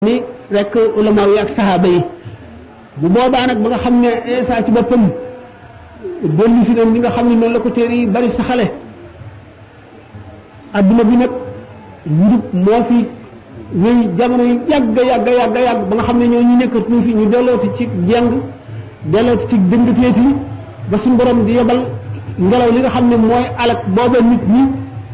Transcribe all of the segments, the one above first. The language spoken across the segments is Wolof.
ni rek ulama yi ak saxaaba yi bu boobaa nag ba nga xam ne Isa ci boppam dellu si li nga xam ne noonu la ko téere yi bari saxale adduna bi nag njub moo fi wéy jamono yi yàgg yàgg yàgg yàgg ba nga xam ne ñoo ñu nekkatuñu fi ñu dellooti ci jàng dellooti ci dëngteeti ba suñu borom di yebal ngelaw li nga xam ne mooy alak booba nit ñi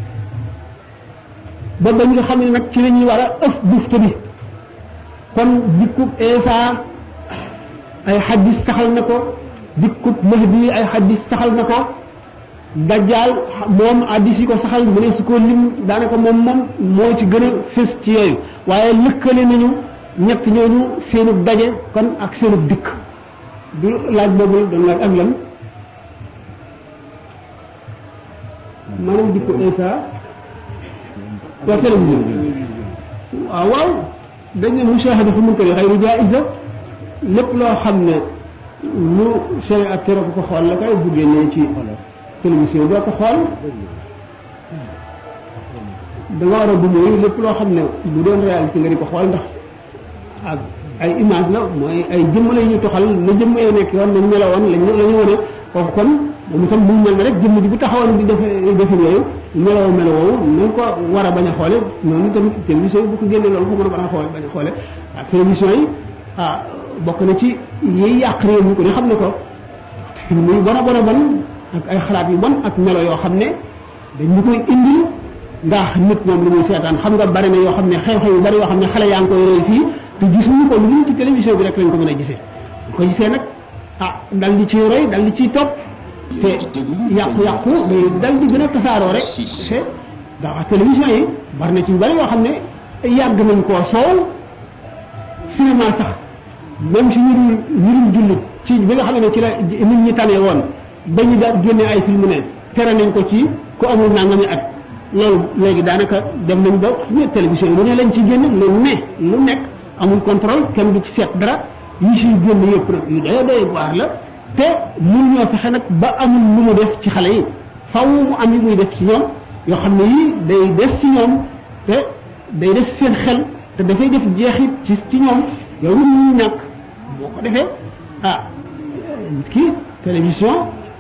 ba ba nga xam ne nag ci la ñuy war a ëf bufte bi kon dikkub Isa ay xaddis saxal na ko dikkub Mahdi ay xaddis saxal na ko dajjaal moom addis yi ko saxal mu ne su ko lim daanaka moom moom moo ci gën a fës ci yooyu waaye lëkkale nañu ñett ñooñu seenub daje kon ak seenub dikk du laaj boobu doon laaj ak lan maanaam dikku Isa waa télévision waaw waaw dañ ne mushahada fu munkari xayru jaiza lépp loo xam ne lu sharia ak tere ko xool la kay bu génnee ci télévision doo ko xool da nga war a du mooy lépp loo xam ne bu doon réalité nga di ko xool ndax ak ay image la mooy ay jëmm la ñu toxal na jëmm yoo nekk yoon nañ melowoon lañ la ñu wane kooku kon moom itam mu mel ne rek jëmm ji bu taxawoon di def defin yooyu meloo melowoowu nañ ko war a bañ a xoole noonu tamit télévision yi bu ko génnee loolu ko mën a bañ a xoole bañ a xoole ah télévision yi ah bokk na ci yiy yàq réew mi ko ne xam ne ko muy bon a bon a bon ak ay xalaat yu bon ak melo yoo xam ne dañ ñu koy indil ndax nit moom lu muy seetaan xam nga bari na yoo xam ne xew-xew yu bari yoo xam ne xale yaa ngi koy roy fii te gisuñu ko lu ci télévision bi rek lañ ko mën a gisee bu ko gisee nag ah dal di ciy roy dal di ciy topp te yàqu-yàqu day dal di gën a tasaaroo rek te ndax télévision yi bari na ci yu bari yoo xam ne yàgg nañ koo soow cinéma sax même si ñu dul ñu dul jullit ci bi nga xam ne ci la nit ñi tane woon ba ñu daal génne ay film ne tere nañ ko ci ku amul nangami at loolu léegi daanaka dem nañ ba ñu télévision yi lu ne lañ ci génne lu ne lu nekk amul contrôle kenn du ci seet dara yi siy génn yëpp nag yu doy doy waar la te mun ñoo fexe nag ba amul lu mu def ci xale yi faw mu am yi muy def ci ñoom yoo xam ne yii day des ci ñoom te day des seen xel te dafay def jeexit ci ci ñoom yow lu ñu ñàkk boo ko defee ah kii télévision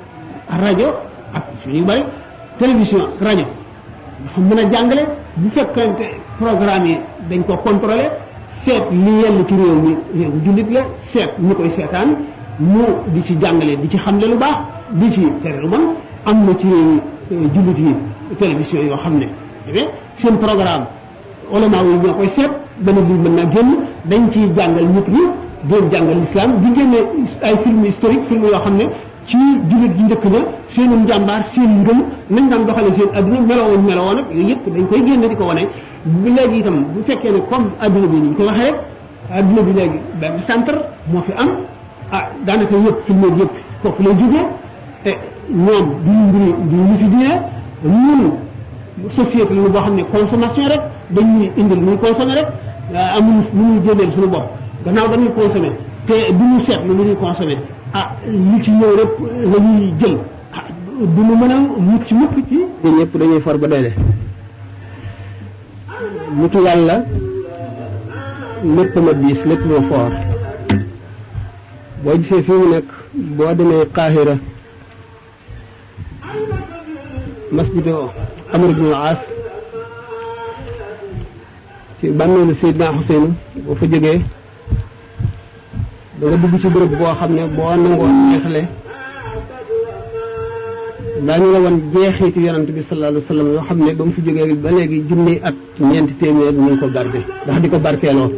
rajo ak yu bari télévision rajo dafa mën a jàngale bu fekkante programme yi dañ ko contrôler seet li yell ci réew mi réew jullit la seet ñu koy seetaan mu di ci jàngale di ci xamle lu baax di ci tere lu bon am na ci réew yi jullit yi télévision yoo xam ne seen programme ulama yi ñoo koy seet benn bi mën naa génn dañ ciy jàngal nit ñi doon jàngal l'islam di génne ay film historique film yoo xam ne ci jullit ji njëkk na seenu njàmbaar seen ngëm nañ daan doxale seen adduna melowoon melowoon ak yooyu yëpp dañ koy génne di ko wane bu léegi itam bu fekkee ne comme adduna bi ni ñu koy waxee rek adduna bi léegi benn centre moo fi am ah daanaka yëpp film yëpp foofu lay jógee te ñoom duñu mbiri duñu ñu fi diine ñun société la boo xam ne consommation rek dañuy indil muy consommer rek amul lu ñuy génneel suñu bopp gannaaw dañuy consommer te du ñu seet lu ñuy consommer ah li ci ñëw rek la ñuy jël ah du ñu mën a mucc mukk ci ñëpp dañuy for ba doyle mutu yàlla lépp ma diis lépp ma foor boo gisee fii mu nekk boo demee Qahira masjidu Amr ibn al-As ci bàmmeelu Seydina Xuseyn boo fa jógee da nga dugg ci bërëb boo xam ne boo nangoo neexle daañu la wan jeexitu yonent bi sallallahu alayhi wa sallam yoo xam ne ba mu fi jógee ba léegi junni at ñeenti téeméer ñu ngi ko garde ndax di ko barkeeloo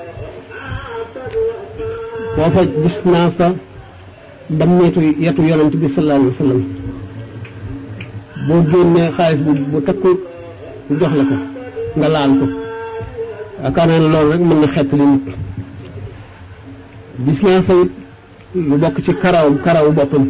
foofa gis naa fa dammeetu yetu yonent bi sallallahu alayhi wa sallam boo génnee xaalis bu bu takku jox la ko nga laal ko yaakaar naa ne loolu rek mën na xettali nit gis naa fa it lu bokk ci karaw karaw boppam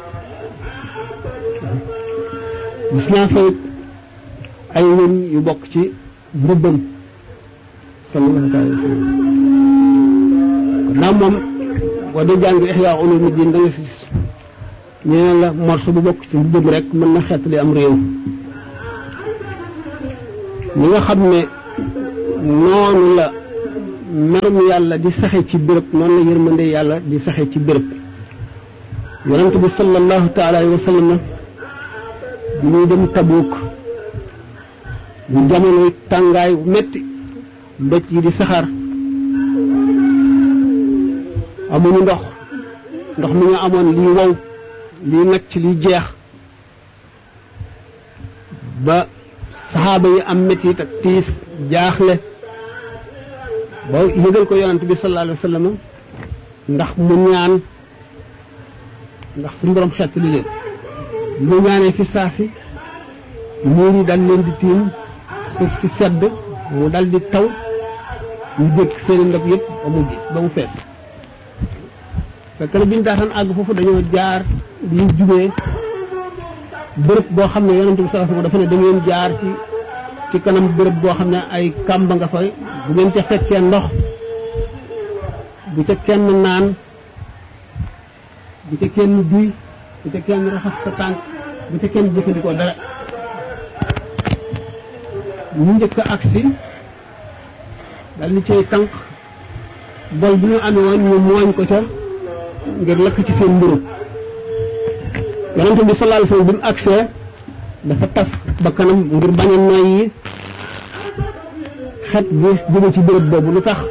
gis naa fa it ay wëñ yu bokk ci mbubbam sallallahu alayhi wa sallam kon naa moom boo dee jàng Ihya Ulumuddin da nga si ñu ne la morceau bu bokk ci mbubbam rek mën na xettali am réew ñi nga xam ne noonu la merum yàlla di saxe ci béréb noonu la yërmande yàlla di saxe ci béréb yonent bi sallallahu taala alayhi wa sallam bi ñuy dem tabuuk ñu jamonoy tàngaay metti mbëcc yi di saxaar amuñu ndox ndox mi ñu amoon lii wow lii nacc lii jeex ba saxaaba yi am mettit ak tiis jaaxle ba yëgal ko yonent bi sallallahu alayhi wa sallam ndax mu ñaan ndax suñu borom xeet li leen mu ñaanee fi saasi niir yi dal leen di tiim suuf si sedd mu dal di taw ñu dëkk seeni ndab yëpp ba mu gis ba mu fees fekk na bi ñu daataan àgg foofu dañoo jaar bi ñu jubee bërëb boo xam ne yonent bi sallallahu alayhi wasallam dafa ne da ngeen jaar ci ci kanam bërëb boo xam ne ay kàmba nga fay bu ngeen ca fekkee ndox bu ca kenn naan bu ca kenn duy bu ca kenn raxas sa tànk bu ca kenn jëfandikoo dara ñu njëkk a agsi dal ni cay tànk bol bi ñu amee woon ñu mooñ ko ca ngir lakk ci seen mburu yonent bi sallallahu alayhi wasallam bi mu agsee dafa taf ba kanam ngir bañ a noyyi xet bi jóge ci béréb boobu lu tax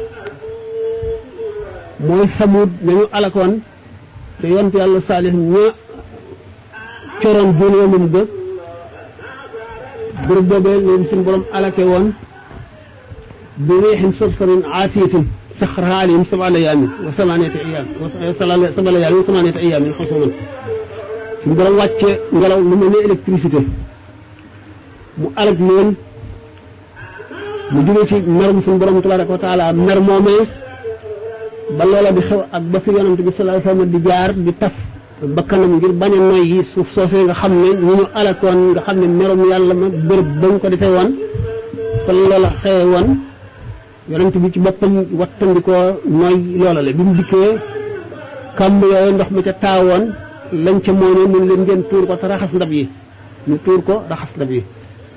mooy samut nañu alakoon te yonent yàlla saalix ña coroon juróomam ga béréb boobee leen suñu borom alake woon bi riixin sarsarin aatiyatin saxaraha alayhim sab'a layaamin wa samaaniyata ayyaam sab'a layaamin wa samaaniyata ayyaamin xusuuman suñu borom wàcce ngelaw lu mel ne électricité mu alag leen mu jóge ci merum suñu borom tabaraka wa taala mer moomee ba loola di xew ak ba fi yonent bi sallallahu alayhi wasallam di jaar di taf bakkanam ngir bañ a noy yi suuf soosee nga xam ne ñu ñu alakoon nga xam ne merum yàlla ma bërëb bañ ko defee woon fa loola xewe woon yonent bi ci boppam wattandikoo nooy loola la bi mu dikkee kàmb yooyu ndox mi ca taawoon lañ ca mooy ne mun leen ngeen tuur ko te raxas ndab yi ñu tuur ko raxas ndab yi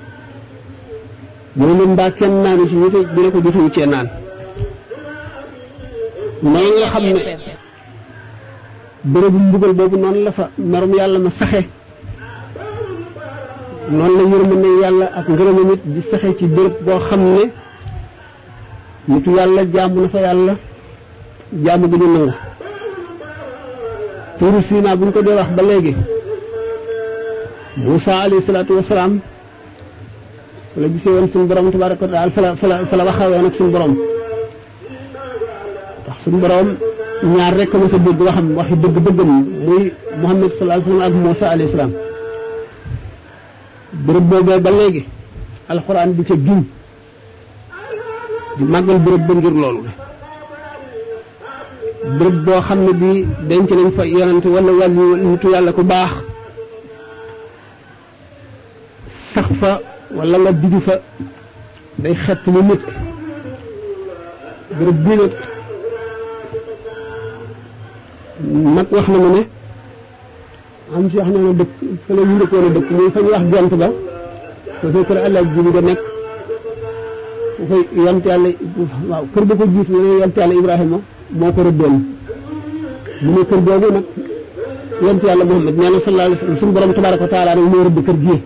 mu ne leen mbaa kenn naanu ci ñu te bi ne ko jotuñu cee naan noonu nga xam ne bërëbu mbugal boobu noonu la fa merum yàlla ma saxe noonu la yërmande yàlla ak ngërëma nit di saxe ci bërëb boo xam ne nitu yàlla jaamu na fa yàlla jaamu bi ñu nangu tuuru Siina bu ñu ko dee wax ba léegi Moussa alayhi salaatu wasalaam fa la gisee woon suñu borom tabaraka wa taala fa la fa la fa la waxawee nag suñu borom ndax suñu borom ñaar rek ma sa dégg waxam waxi dëgg dëggam muy Muhammad sallallahu alayhi wa sallam ak Moussa alayhi salaam bërëb boobee ba léegi alxuraan di ca giñ di màggal bërëb ba ngir loolu bërëb boo xam ne bii denc nañ fa yonante wala wàllu nitu yàlla ku baax sax fa wala nga digi fa day xett lu nit bërëb bii nag mag wax na ma ne am ci wax na ne dëkk fa la ñu dëkkoon a dëkk muy fa ñu wax jont ba te fay kër àlla ji nga nekk fu fay yont yàlla waaw kër ba ko jiitu ne yont yàlla Ibrahima moo ko rëddoon mu ne kër googu nag yont yàlla Muhammad nee na sallallahu alayhi wa sallam suñu borom tabaraka wa taala nag moo rëdd kër gii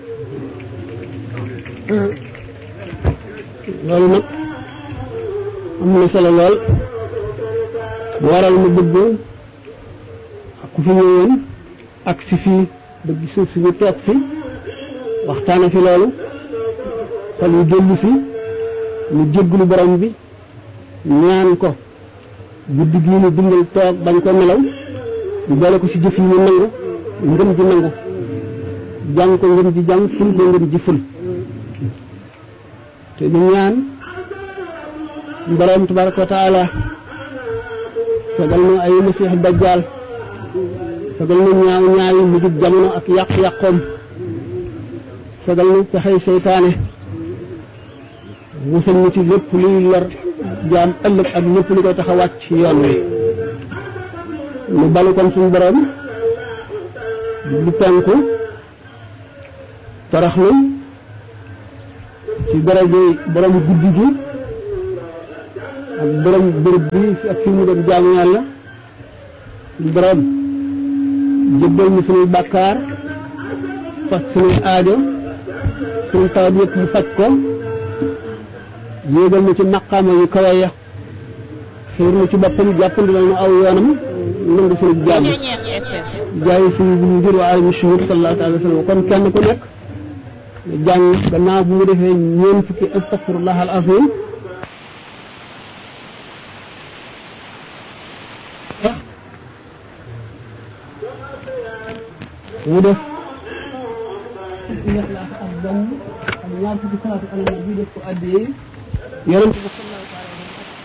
loolu nag am na solo lool mu waral mu bëgg ku fi ñëwoon ak si fii bëgg suuf si ñu toog fi waxtaane fi loolu xol yu dellu si ñu jégglu borom bi ñaan ko guddi gii ñu dundal toog bañ ko nelaw ñu boole ko ci jëf yi ñu nangu ngëm ji nangu jàng ko ngëm ji jàng ful ko ngëm ji ful te ñu ñaan borom tabaraka wa taala fegal nu ay masiix dajjaal fegal nu ñaaw ñaawi mujjub jamono ak yàq-yàqoom fegal nu pexey seytaane musal ñu ci lépp luy lor jaam ëllëg ak lépp lu koy tax a wàcc yoon wi nu balu kon suñu borom lu penku toroxlu ci daraje borom guddi gi ak borom bërëb bi ak fi mu doon jaamu yàlla suñu borom jëbbal ñu suñuy bàkkaar fas suñuy aajo suñu tawat yëpp mu faj ko yéegal na ci maqaama yu kawe ya xiir na ci boppam jàppandilal na aw yoonam nangu suñu jaam jaay suñu bu ngir wa alami shuhur sallallahu alayhi wa sallam kon kenn ku nekk jàng gannaaw bu mu defee ñeent fukki astafirullah al azim mu def ixlaas ak benn ak ñaar fukki salaatu ala nabi def ko addee yonent bi sallallahu alayhi wa sallam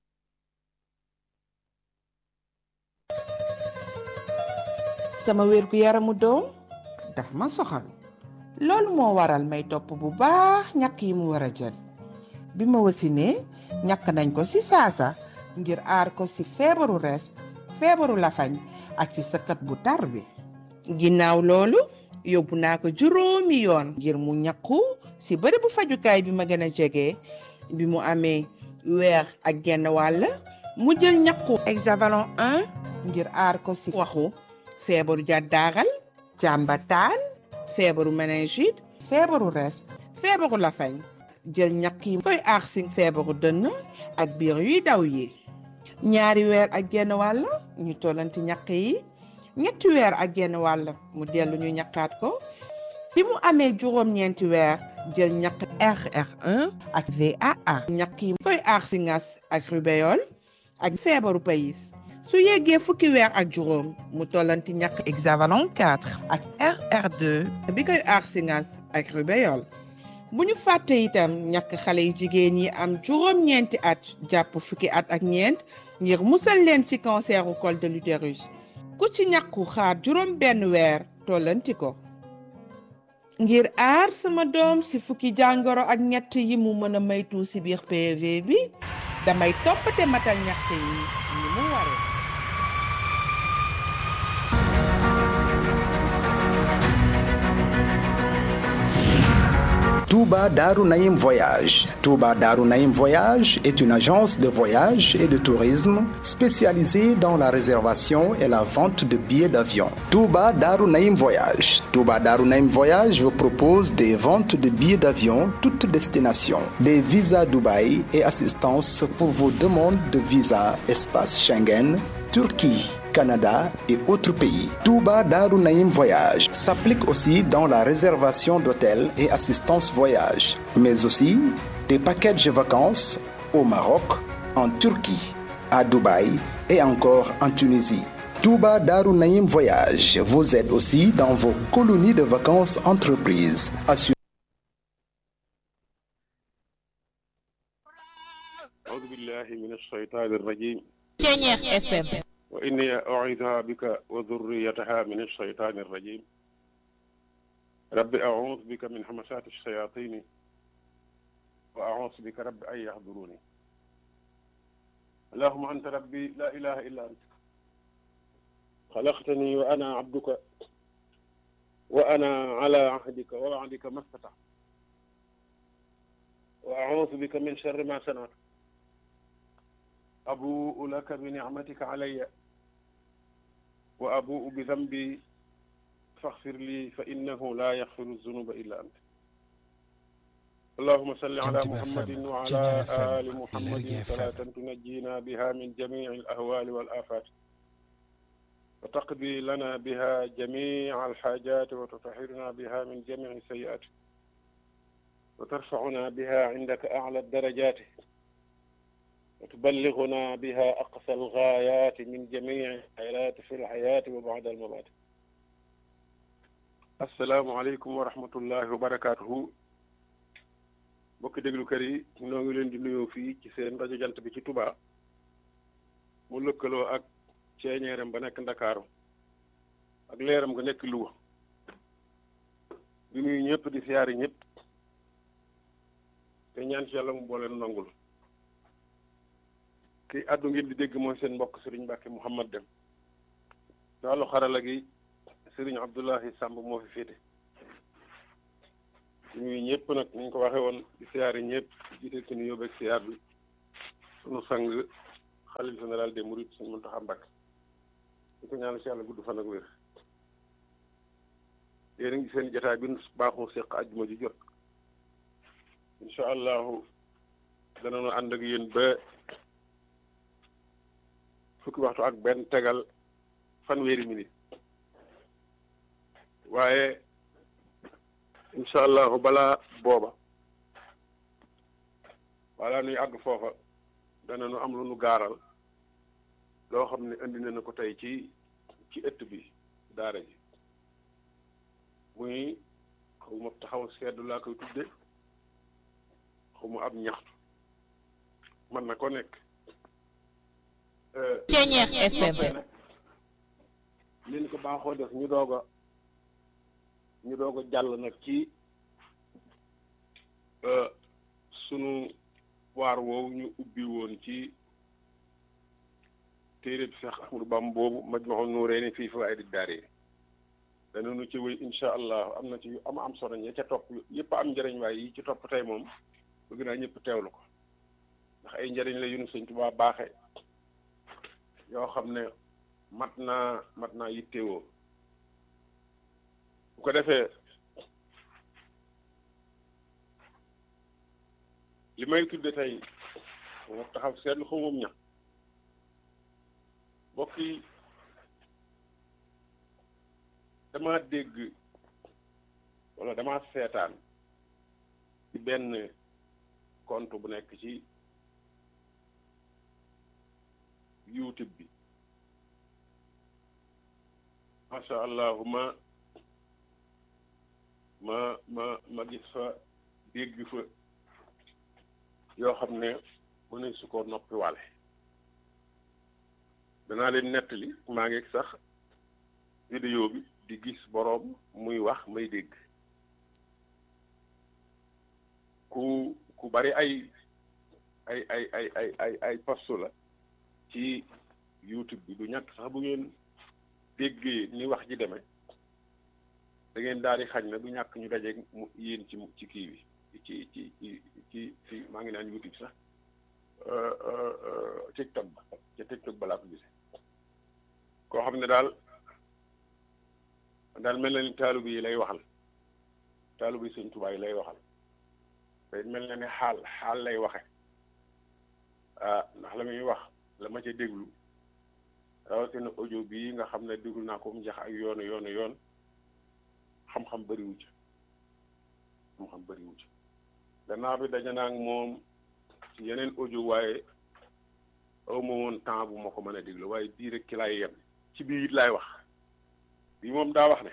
sama wér gu yaramu doom daf ma soxal loolu moo waral may topp bu baax ñàkk yi mu war a jël bi ma wasinee ñàkk nañ ko ci saasa ngir aar ko ci feebaru res feebaru lafañ ak ci sëkkat bu tar bi ginnaaw loolu yóbbu naa ko juróomi yoon ngir mu ñàkku ci bërëb bu fajukaay bi ma gën a jege bi mu amee weer ak genn wàll mu jël ñàkku hexavalon 1 ngir aar ko ci waxu feebaru jàddaaral jàmbataan feebaru méningite feebaru res feebaru lafañ jël ñàkk yi koy aar ci feebaru dënn ak biir yuy daw yi ñaari weer ak genn wàll ñu tollanti ñàkk yi ñetti weer ak genn wàll mu dellu ñu ñàkkaat ko bi mu amee juróom-ñeenti weer jël ñàkk RR1 ak VAA ñàkk yi koy aar ci ngas ak rubéole ak feebaru payis su yeggee fukki weer ak juróom mu tollanti ñàkk hexavalon 4 ak RR2 bi koy aar ci ngas ak rubéole bu ñu fàtte itam ñàkk xale yu jigéen yi am juróom-ñeenti at jàpp fukki at ak ñeent ngir musal leen ci canceru col de l'utérus ku ci ñàkku xaar juróom benn weer tollanti ko ngir aar sama doom ci fukki jàngoro ak ñett yi mu mën a maytu ci biir PV bi damay toppate matal ñàkk yi ni mu waree Touba Darou Naïm Voyage. Touba Darou Naïm Voyage est une agence de voyage et de tourisme spécialisée dans la réservation et la vente de billets d'avion. Touba Darou Naïm Voyage. Touba Darou Naïm Voyage vous propose des ventes de billets d'avion toutes destinations, des visas Dubaï et assistance pour vos demandes de visa espace Schengen, Turquie. Canada et autres pays. Touba Darou Naïm Voyage s'applique aussi dans la réservation d'hôtels et assistance voyage, mais aussi des packages de vacances au Maroc, en Turquie, à Dubaï et encore en Tunisie. Touba Darou Naïm Voyage vous aide aussi dans vos colonies de vacances entreprises. Assure أعوذ بالله من الشيطان الرجيم Ceñeex FM وإني أعيذها بك وذريتها من الشيطان الرجيم رب أعوذ بك من همسات الشياطين وأعوذ بك رب أن يحضروني اللهم أنت ربي لا إله إلا أنت خلقتني وأنا عبدك وأنا على عهدك ووعدك ما استطعت وأعوذ بك من شر ما صنعت أبوء لك بنعمتك علي وأبوء بذنبي فاغفر لي فإنه لا يغفر الذنوب إلا أنت اللهم صل على جمجمة محمد FM وعلى جمجمة FM آل محمد Lergui FM صلاة تنجينا بها من جميع الأهوال والآفات وتقضي لنا بها جميع الحاجات وتطهرنا بها من جميع السيئات وترفعنا بها عندك أعلى الدرجات وتبلغنا بها أقصى الغايات من جميع الخيرات في الحياة وبعد الممات السلام عليكم ورحمة الله وبركاته mbokki déglukat yi ñoo ngi leen di nuyoo fii ci seen rajo jant bi ci Touba mu lëkkaloo ak ceeñeeram ba nekk Ndakaaru ak leeram nga nekk Louga di nuyu ñëpp di siyaari ñëpp te ñaan ci yàlla mu booleen nangul ki àddu ngeen di dégg mooy seen mbokk Serigne Mbacke Mouhamad Dem ci wàllu xarala gi Serigne Abdoulahi Samb moo fi féete ñuy ñëpp nag ni ñu ko waxee woon di siyaari ñëpp jiite ci nuyoo beeg siyaar bi sunu sang xalif général des mourides suñu Muntaxa Mbàkke di ko ñaanal si yàlla gudd fan ak wér yéen a ngi seen jotaay bi nu baaxoo seq àjjuma ji jot incha allahu danañu ànd ak yéen ba fukki waxtu ak benn tegal fanweeri minute waaye incha allahu balaa booba wala nuy àgg foofa danañu am lu nu gaaral loo xam ne indi na ko tey ci ci ëtt bi daara ji muy xaw ma taxaw seddu laa koy tudde xaw ma ab ñaxtu man na ko nekk Ceeñeex FM leen ko baaxoo def ñu doog a ñu doog a jàll nag ci sunu waar woowu ñu ubbi woon ci téere bi Seex Ahmadu Bamba boobu Majmahun Nurayni fii fawaa'idi daarayni danañu ci wéy incha allah am na ci yu am am solo ña ca topp yëpp am njëriñ waaye yi ci topp tey moom bëgg naa ñëpp teewlu ko ndax ay njëriñ la yu nu Sëñ Tuubaa baaxe yoo xam ne mat naa mat naa yittewoo bu ko defee li may tudde tey moo taxaw seetlu xaw moom ñax mbokk yi dama dégg wala dama seetaan ci benn compte bu nekk ci youtube bi macha allah ma ma ma ma gis fa dégg fa yoo xam ne mu ne su ko noppi wale danaa leen nettali maa ngi sax vidéo bi di gis boroom muy wax may dégg ku ku bari ay ay ay ay ay ay ay postu la ci youtube bi du ñàkk sax bu ngeen déggee ni wax ji demee da ngeen daal di xañ na du ñàkk ñu dajeeg mu yéen ci ci kii bi ci ci ci ci ci maa ngi naan youtube sax tiktok ba ca tiktok ba laa ko gisee koo xam ne daal daal mel na ni taalubi yi lay waxal taalubi Sëñ Tuubaa yi lay waxal te mel na ne xaal xaal lay waxe ah ndax la muy wax la ma ca déglu rawatina audio bii nga xam ne déglu naa ko mu jax ak yoonu yoonu yoon xam-xam bëriwu ci xam-xam bëriwu ci gannaaw bi daje naa ak moom ci yeneen audio waaye aw ma woon temps bu ma ko mën a déglu waaye bii rek ki laay yem ci biir it laay wax bii moom daa wax ne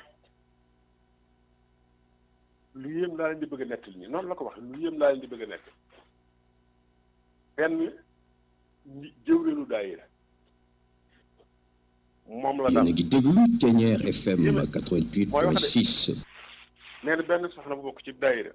lu yéem laa leen di bëgg a nettali ñi noonu la ko wax lu yéem laa leen di bëgg a nettali benn jëwreenu daayira moom la yéen a ngi déglu Ceeñeer FM 88.6 nee na benn soxna bu bokk ci daayira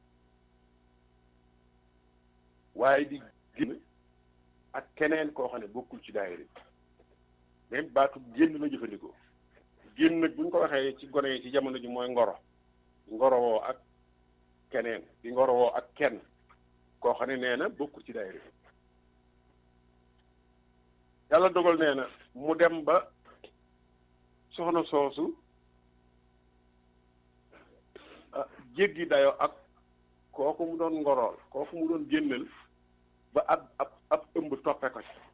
waaye di génn ak keneen koo xam ne bokkul ci daayira même baatu génn la jëfandikoo génn nag bu ñu ko waxee ci gone yi ci jamono ji mooy ngoro ngorowoo ak keneen di ngorowoo ak kenn koo xam ne nee na bokkul ci daayira yàlla dogal nee na mu dem ba soxna soosu jéggi dayoo ak kooku mu doon ngorool kooku mu doon génnal ba ab ab ab ëmb toppe ko ci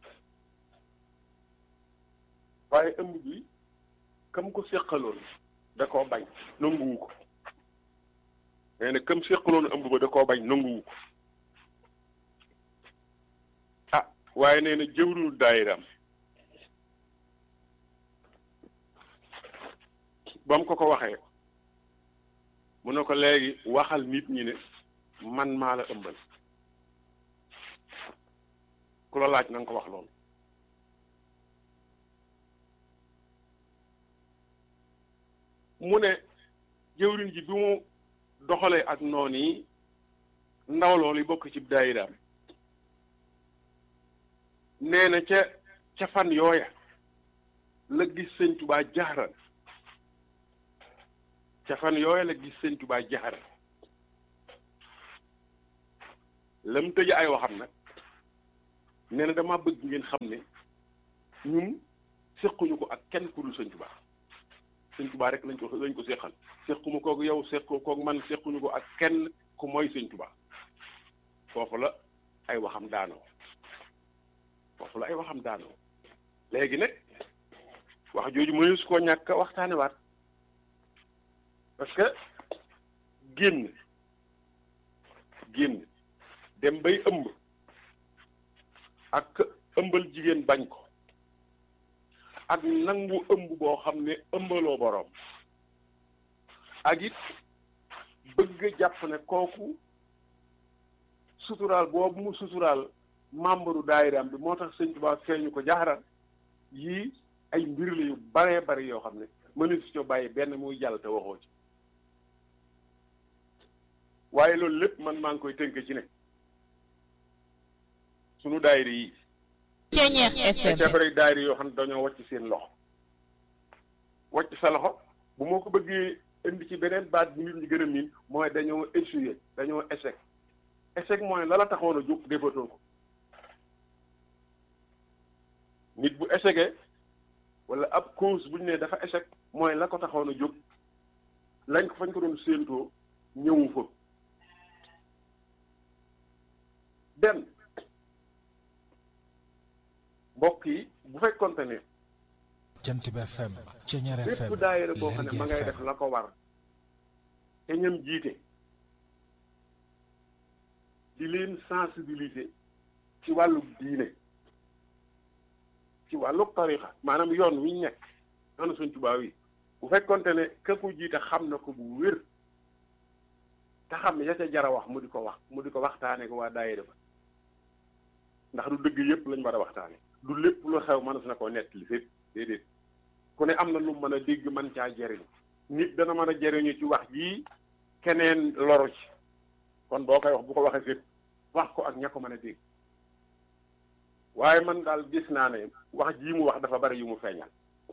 waaye ëmb bi kam ko séqaloon da koo bañ nanguwu ko nee na kam séqaloon ëmb ba da koo bañ nanguwu ko ah waaye nee na jëwriñu daayiram ba mu ko ko waxee mu ne ko léegi waxal nit ñi ne man maa la ëmbal ku la laaj na nga ko wax loolu mu ne jëwriñ ji bi mu doxalee ak noonu yi ndaw loolu yi bokk ci daayiraam nee na ca ca fan yooya la gis sëñ Tubaa jaxaran ca fan yooya la gis sëñ Tubaa jaxaran la mu tëj ay waxam nag nee na dama bëgg ngeen xam ne ñun séquñu ko ak kenn ku dul sëñ Tuubaa sëñ Tuubaa rek lañ ko lañ ko séqal séquma koog yow séqu koog man séquñu ko ak kenn ku mooy sëñ Tuubaa foofu la ay waxam daanoo foofu la ay waxam daanoo léegi nag wax jooju mënees su koo ñàkk waxtaane waat parce que génn génn dem bay ëmb ak ëmbal jigéen bañ ko ak nangu ëmb boo xam ne ëmbaloo boroom ak it bëgg jàpp ne kooku suturaal boobu mu suturaal membre daayiraam bi moo tax sëñ Tuubaa feeñu ko jaaxaral yii ay mbir la yu baree bari yoo xam ne mënu si co bàyyi benn muy jàll te waxoo ci waaye loolu lépp man maa ngi koy tënk ci ne sunu daayira yi Ceeñeex FM ca bari daayira yoo xam ne dañoo wàcc seen loxo wàcc sa loxo bu moo ko bëggee indi ci beneen baat bu nit ñi gën a miin mooy dañoo échoué dañoo échec échec mooy la la taxoon a jóg defatoo ko nit bu échecé wala ab cause bu ñu nee dafa échec mooy la ko taxoon a jóg lañ ko fañ ko doon séentoo ñëwu fa benn mbokk yi bu fekkonte ne jant bi FM Ceeñeer FM bépp daayira boo xam ne Lergui ma ngay FM. def la ko war te ñam jiite di leen sensibiliser ci wàllu diine ci wàllu tarixa maanaam yoon wi ñu nekk yoonu Sëñ Tuubaa wi bu fekkonte ne ka ko jiite xam na ko bu wér te xam ne ya ca jara wax mu di ko wax mu di ko waxtaane ko waa daayira ba ndax du dëgg yépp lañ war a waxtaane du lépp lu xew mënees na koo nettali fépp déedéet ku ne am na lu mën a dégg man caa jariñ nit dana mën a jariñu ci wax jii keneen loru ci kon boo koy wax bu ko waxee fépp wax ko ak ña ko mën a dégg waaye man daal gis naa ne wax jii mu wax dafa bari yu mu feeñal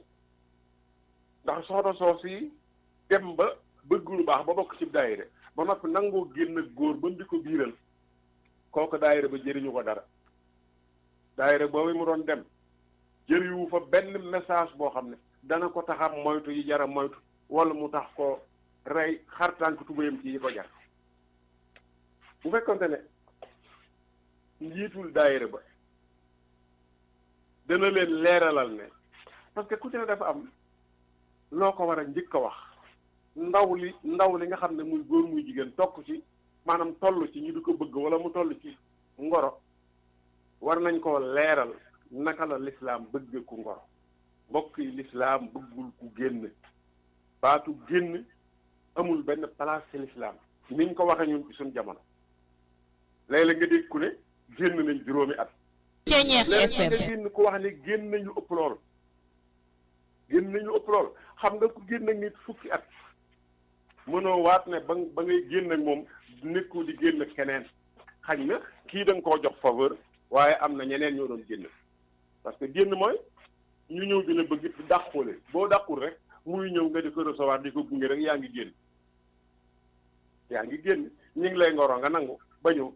ndax soxna soos yi dem ba bëgg lu baax ba bokk ci daayira ba noppi nangoo génn ak góor ba mu di ko biiral kooku daayira ba jëriñu ko dara daayira boobu mu doon dem jëriwu fa benn message boo xam ne dana ko taxam moytu yi jara moytu wala mu tax ko rey xartànk tubéyam ci yi ko jar bu fekkonte ne njiitul daayira ba dana leen leeralal ne parce que ku ci ne dafa am loo ko war a njëkk a wax ndaw li ndaw li nga xam ne muy góor muy jigéen tokk ci maanaam toll ci ñu di ko bëgg wala mu toll ci ngoro war nañ koo leeral naka la lislaam bëgg ku ngoro mbokk yi lislaam bëggul ku génn baatu génn amul benn place ci lislaam niñ ko waxee ñun ci suñ jamono léeg-léeg nga dégg ku ne génn nañ juróomi at Ceeñeex léegi nga FM génn ku wax ne génn nañu ëpp lool génn nañu ëpp lool xam nga ku génn ak nit fukki at mënoo waat ne ba ba ngay génn ak moom nekkul di génn ak keneen xañ na kii da nga koo jox faveur waaye am na ñeneen ñoo doon génn parce que génn mooy ñu ñëw dina bëgg di dàqule boo dàqul rek muy ñëw nga di ko recevoir di ko gunge rek yaa ngi génn yaa ngi génn ñu ngi lay ngoro nga nangu ba ñëw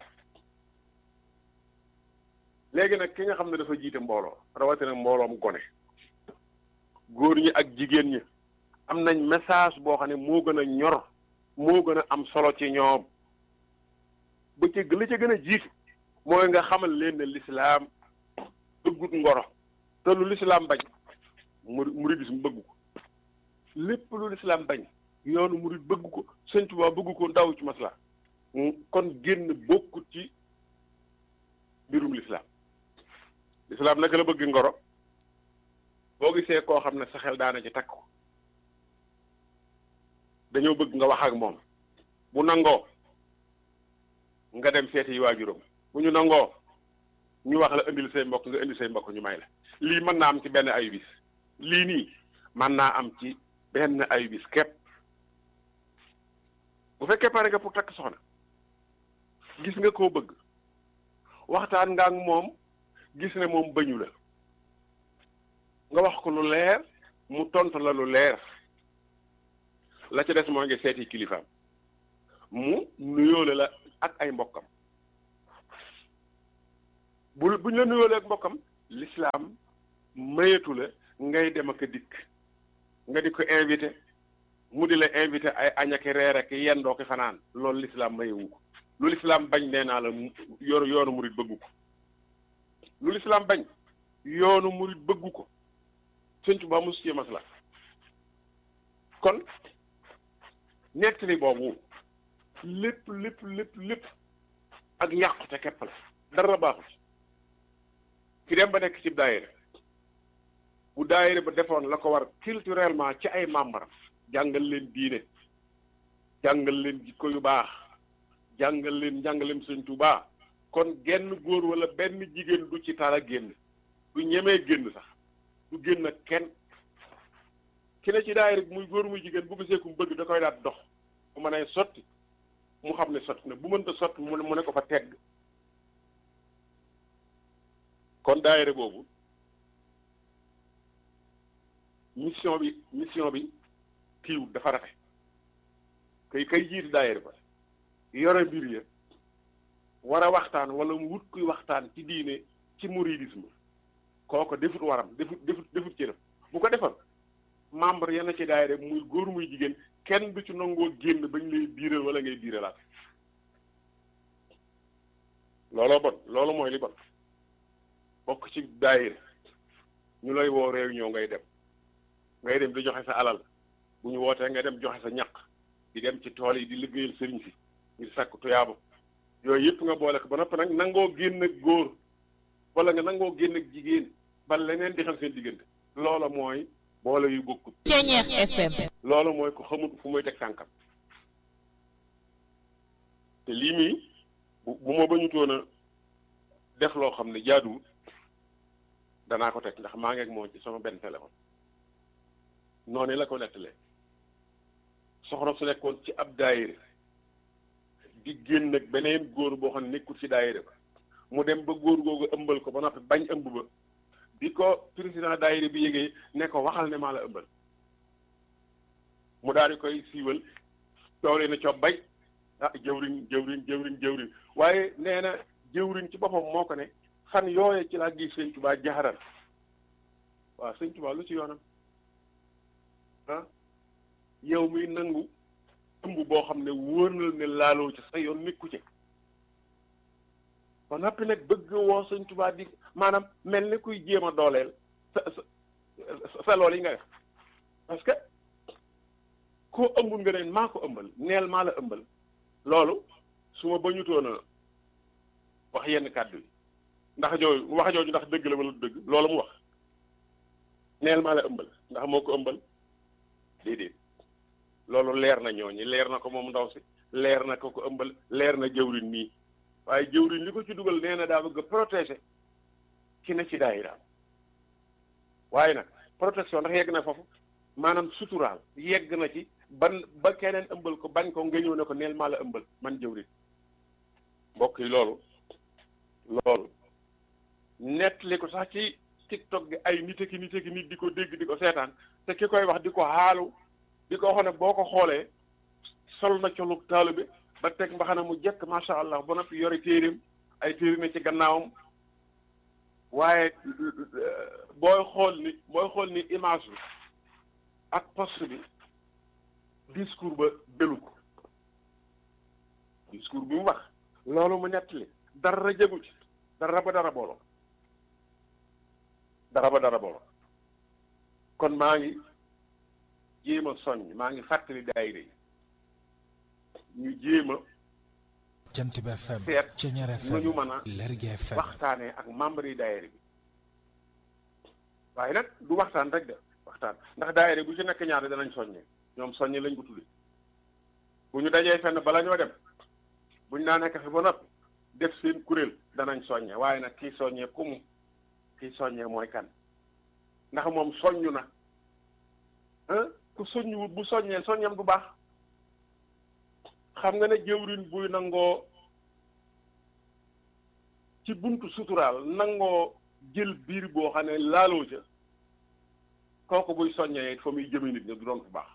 léegi nag ki nga xam ne dafa jiite mbooloo rawatina mbooloom gone góor ñi ak jigéen ñi am nañ message boo xam ne moo gën a ñor moo gën a am solo ci ñoom ba ci li ca gën a jiitu mooy nga xamal leen ne lislaam bëggut ngoro te lu lislaam bañ muri muridisme bëgg ko lépp lu lislaam bañ yoonu murid bëgg ko Sëñ Tuubaa bëgg ko ndaw ci masla kon génn bokkut ci mbirum lislaam lislaam naka la bëgg ngoro boo gisee koo xam ne sa xel daana ci takk ko dañoo bëgg nga wax ak moom bu nangoo nga dem seeti yi waajuram bu ñu nangoo ñu wax la indil say mbokk nga indi say mbokk ñu may la lii mën naa am ci benn ayu bis lii nii mën naa am ci benn ayu bis képp bu fekkee pare nga pour takk soxna gis nga koo bëgg waxtaan nga ak moom gis ne moom bañu la nga wax ko lu leer mu tontu la lu leer la ca des moo ngi seeti kilifaam mu nuyoole la ak ay mbokkam bu bu ñu la nuyoolee ak mbokkam l'islam mayetu la ngay dem ak a dikk nga di ko invité mu di la invité ay añ ak reer ak yendoo ko fanaan loolu l'islam mayewu ko lu l'islam bañ nee naa la yoonu yoonu murit bëggu ko lu l'islam bañ yoonu murit bëggu ko sëñ Tuubaa mosu ci masla kon nettali boobu lépp lépp lépp lépp ak yàqute képp la dara baaxu ci ki dem ba nekk ci daayira bu daayira ba defoon la ko war culturellement ci ay membre jàngal leen diine jàngal leen jikko yu baax jàngal leen njàngaleem sëñ Tuubaa kon genn góor wala benn jigéen du ci tala génn du ñemee génn sax du génn ak kenn ki ne ci daayira bi muy góor muy jigéen bu gisee ku mu bëgg da koy daat dox bu mënee sotti mu xam ne sotti na bu mënta sotti mu ne mu ne ko fa tegg kon daayira boobu mission bi mission bi kiiw dafa rafet kay kay jiiti daayira ba yore mbir ya war a waxtaan wala mu wut kuy waxtaan ci diine ci mouridisme kooko defut waram defut defut defut cëram bu ko defal membre yenn ci daayira muy góor muy jigéen kenn du ci nangoo génn bañ lay biiral wala ngay biiralaat looloo bon loolu mooy li bon bokk ci daayira ñu lay woo réunion ngay dem ngay dem di joxe sa alal bu ñu wootee nga dem joxe sa ñaq di dem ci tool yi di liggéeyal sëriñ si ngir sàkk tuyaaba yooyu yëpp nga boole ko ba noppi nag nangoo génn ak góor wala nga nangoo génn ak jigéen ba leneen di xam seen diggante loola mooy boole yu bokkut Ceñeex FM loolu mooy ko xamut fu muy teg tànkam te lii nii bu bu ma bañutoon a def loo xam ne jaaduwut danaa ko teg ndax maa ngi ak moom ci sama benn téléphone noonu la ko nettalee soxna su nekkoon ci ab daayira di génn ak beneen góor boo xam ne nekkul ci daayira ba mu dem ba góor googu ëmbal ko ba noppi bañ ëmb ba bi ko président daayira bi yégee ne ko waxal ne maa la ëmbal mu daal di koy siiwal doole na co bay ah jëwriñ jëwriñ jëwriñ jëwriñ waaye nee na jëwriñ ci boppam moo ko ne fan yooye ci laa gis sëñ Tuubaa jaxaral waaw sëñ Tuubaa lu ci yoonam ah yow muy nangu ëmb boo xam ne wóor na ne laaloo ci sa yoon nekku ci ba noppi nag bëgg woo sëñ Tuubaa di maanaam mel ni kuy jéem a dooleel sa sa sa lool yi nga def parce que koo ëmbul nga ne maa ko ëmbal neel maa la ëmbal loolu su ma bañutoon a wax yenn kàddu yi ndax jooju wax jooju ndax dëgg la wala dëgg loolu mu wax neel maa la ëmbal ndax moo ko ëmbal déedéet loolu leer na ñooñi leer na ko moom ndaw si leer na ko ko ëmbal leer na jëwriñ nii waaye jëwriñ li ko ci dugal nee na daa bëgg a protéger ki ne ci daayiraam waaye nag protection ndax yegg na foofu maanaam suturaal yegg na ci ban ba keneen ëmbal ko bañ ko nga ñëw ne ko neel maa la ëmbal man jëwriñ mbokk yi loolu loolu nettali ko sax ci tiktok gi ay nit ki nit ki nit di ko dégg di ko seetaan te ki koy wax di ko xaalu di ko wax ne boo ko xoolee sol na colug taalibe ba teg mbaxana mu jekk macha allah ba noppi yore téeréem ay téere na ci gannaawam waaye booy xool ni booy xool ni image bi ak poste bi discours ba belu ko discours bi mu wax loolu mu nettali dara jëgu ci dara ba dara booloo dara ba dara booloo kon maa ngi jéem a soññ maa ngi fàttali daayira yi ñu jéem a jant bi FM seet Ceñeer nu ñu FM mën a Lergui FM waxtaanee ak membre yi daayira bi waaye nag du waxtaan rek de waxtaan ndax daayira bu ci nekk ñaari danañ soññee ñoom soññe lañ ko tudde bu ñu dajee fenn bala ñoo dem buñ naa nekk fi ba noppi def seen kuréel danañ soññe waaye nag kii soññee ku mu kii soññee mooy kan ndax moom soññu na ah ku soññuwut bu soññee soññam du baax xam nga ne jëwriñ buy nangoo ci buntu suturaal nangoo jël biir boo xam ne laaloo ca kooku buy soññee it fa muy jëme nit ñi du doon fu baax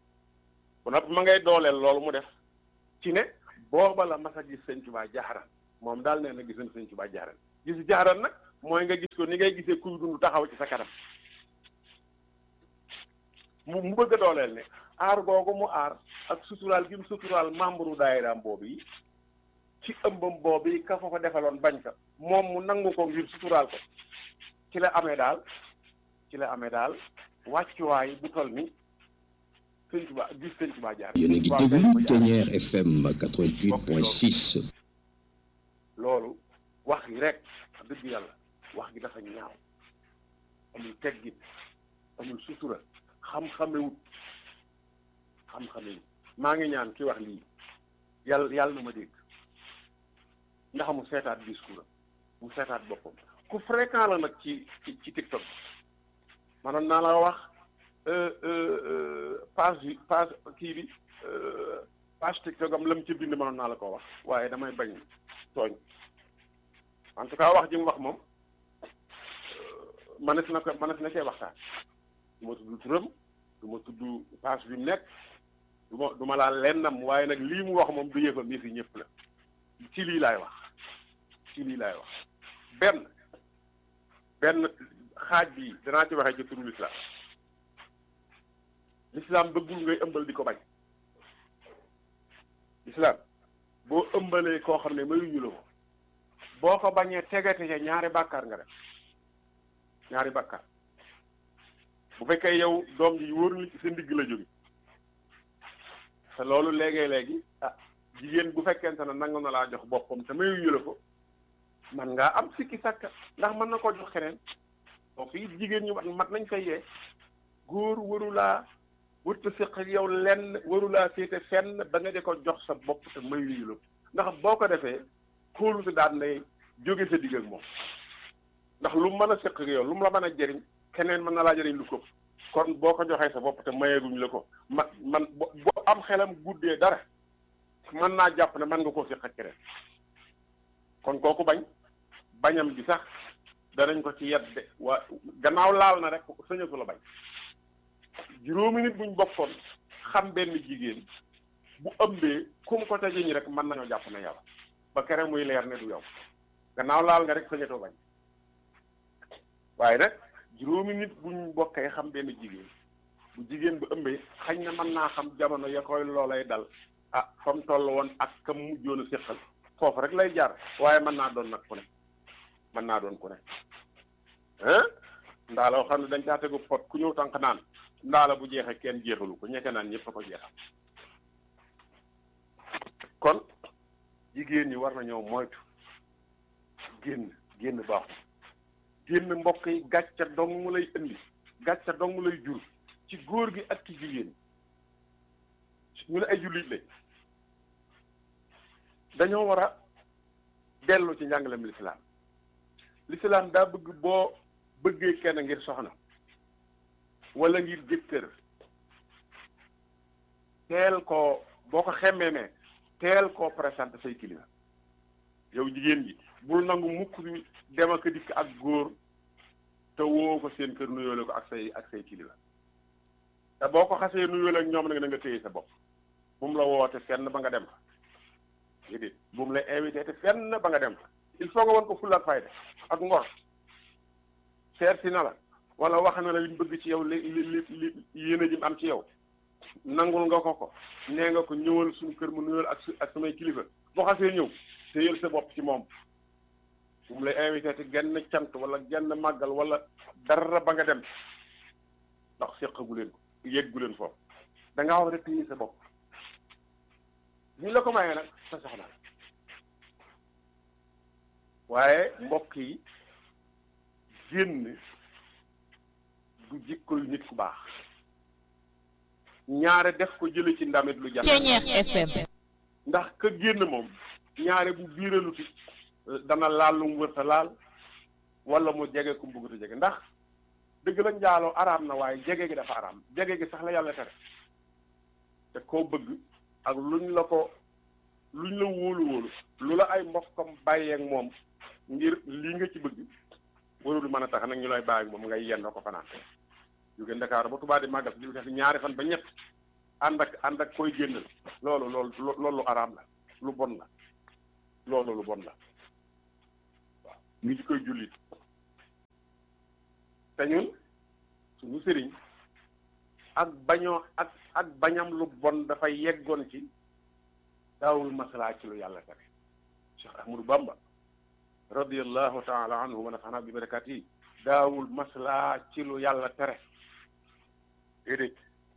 bu nag ma ngay dooleel loolu mu def ci ne booba la mas a gis sëñ Tuubaa jaxaran moom daal nee na gis nañ sëñ Tuubaa jaaral gis jaaral nag mooy nga gis ko ni ngay gisee kuy dund taxaw ci sa kanam mu mu bëgg a dooleel ne aar googu mu aar ak suturaal gi mu suturaal membre daayiraam boobu yi ci ëmbam boobu yi ka fa ko defaloon bañ ka moom mu nangu ko ngir suturaal ko ci la amee daal ci la amee daal wàccuwaay bu toll ni sëñ Tuubaa gis sëñ Tuubaa jaar yéen a ngi déglu Ténière FM 88.6 loolu wax gi rek dëgg yàlla wax gi dafa ñaaw amul teggin amul sutura xam-xamewut xam-xamewut maa ngi ñaan ki wax lii yàlla yàlla na ma dégg ndax mu seetaat discours mu seetaat boppam ku fréquent la nag ci ci ci TikTok maanaam naa la wax page bi page kii bi page TikTok am la mu ci bind mënoon naa la ko wax waaye damay bañ tooñ en tout cas wax ji mu wax moom mënees na ko mënees na cee waxtaan du ma tudd turam du ma tudd page bi mu nekk du ma du ma laal lennam waaye nag lii mu wax moom du yëfam yëfi ñëpp la ci lii laay wax ci lii laay wax benn benn xaaj bi danaa ci waxee ci turu lislaam lislaam bëggul ngay ëmbal di ko bañ lislaam boo ëmbalee koo xam ne mayuñu la ko boo ko bañee tegate ca ñaari bàkkaar nga def ñaari bàkkaar bu fekkee yow doom ji wóor ni ci sa ndigg la jóge te loolu léegi-léegi ah jigéen bu fekkente ne nangu na laa jox boppam te mayuñu la ko man ngaa am sikki sàkka ndax mën na koo jox keneen donc it jigéen ñi mat nañ fay yee góor warulaa wërta séq ak yow lenn warulaa féete fenn ba nga di ko jox sa bopp te mayuñu la ko ndax boo ko defee kóolute daan nay jóge sa digg ak moom ndax lu mën a séq ak yow lu mu la mën a jëriñ keneen mën na laa jëriñ lu ko kon boo ko joxee sa bopp te mayeeguñ la ko ma man boo am xelam guddee dara mën naa jàpp ne mën nga koo séq ak keneen kon kooku bañ bañam bi sax danañ ko ci yedde waa gannaaw laal na rek sañatu la bañ juróomi nit buñ bokkoon xam benn jigéen bu ëmbee kum ko ca jëñ rek mën nañoo jàpp ne yow ba kere muy leer ne du yow gannaaw laal nga rek sañatoo bañ waaye nag juróomi nit buñ bokkee xam benn jigéen bu jigéen bu ëmbee xañ na mën naa xam jamono ya koy loolay dal ah fa mu toll woon ak kam mujjoon a séqal foofu rek lay jaar waaye mën naa doon nag ku ne mën naa doon ku ne hein ndaa la xam ne dañ caa tegu pot ku ñëw tànk naan ndaa la bu jeexee kenn jeexalu ko ñekke naan ñëpp a ko jeexal kon jigéen ñi war nañoo moytu génn génn baaxul génn mbokk yi gàcca dong mu lay indi gàcca dong mu lay jur ci góor gi ak ci jigéen ñu ne ay jullit lañ dañoo war a dellu ci njàngalem lislaam lislaam daa bëgg boo bëggee kenn ngir soxna wala ngir jëkkër teel koo boo ko xemmeemee teel koo présenté say kilifa yow jigéen ji bul nangu mukk bi dem ak dikk ak góor te woo ko seen kër nuyoole ko ak say ak say kilifa te boo ko xasee nuyoole ak ñoom nag na nga téye sa bopp bu mu la woote fenn ba nga dem fa déedéet bu mu la invité te fenn ba nga dem fa il faut nga won ko fulla ak fayda ak ngor seet si na la wala wax na la li mu bëgg ci yow li li li li yéen a jëm am ci yow nangul nga ko ko nee nga ko ñëwal suñu kër mu nuyal ak ak samay kilifa boo xasee ñëw te yël sa bopp ci moom bu mu lay invité te genn cant wala genn màggal wala dara ba nga dem ndax séqagu leen ko yëggu leen foofu da ngaa war a téye sa bopp ñu la ko mayee nag sa soxna waaye mbokk yi génn du jikkoy nit ku baax ñaare def ko jële ci ndamit lu jàpp Ceñeex FM ndax ka génn moom ñaare bu biiraluti dana laal lu mu wërta laal wala mu jege ku mu bëggut a jege ndax dëgg la njaaloo araam na waaye jege gi dafa araam jege gi sax la yàlla tere te koo bëgg ak luñ la ko luñ la wóolu wóolu lu la ay mbokkam bàyyeek moom ngir lii nga ci bëgg warul mën a tax nag ñu lay bàyyi moom ngay yenn ko fanaan jóge Ndakaaru ba Tuubaa di màggal di def ñaari fan ba ñett ànd ak ànd ak koy génnal loolu loolu loolu lu araam la lu bon la loolu lu bon la ñu ci koy jullit te ñun suñu sëriñ ak bañoo ak ak bañam lu bon dafay yeggoon ci daawul maslaa ci lu yàlla tere Cheikh Ahmadou Bamba radiallahu taala anhu wa nafaana bi barakat yi daawul maslaa ci lu yàlla tere déedéet